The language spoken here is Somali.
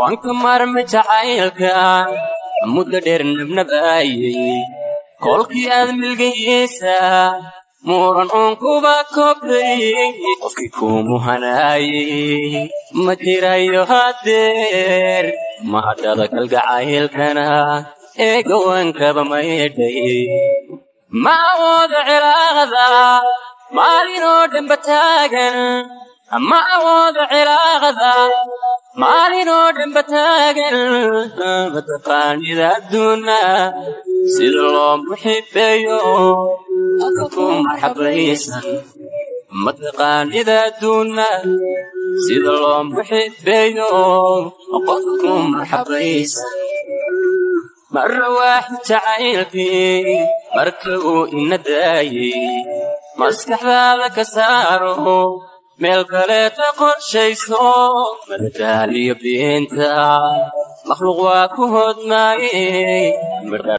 waan ka maarmay jacaylka muddo dheer nabnabaayay kolkii aad milgayeysa muran uun kuba kobtay qofkii kuumu hanaayay ma jirayo hadeer mahadhada kalgacaylkana ee gawaankaba maydhay ma awoodo cilaaqda maalinoo dhanba taagan ma awoodo cilaaqda maalinoo dhanba taagan mataqaanida adduuna sida loo muxibeeyo ku marxabaysan mataqaanida adduuna sida loo muxibeeyo qofka ku marxabaysan marra waaxid jacaylkii marka uu ina daayey maskaxdaada ka saaro meel kaleeta qorshayso madadaaliyo beenta makhluuq waa ku hodmaayey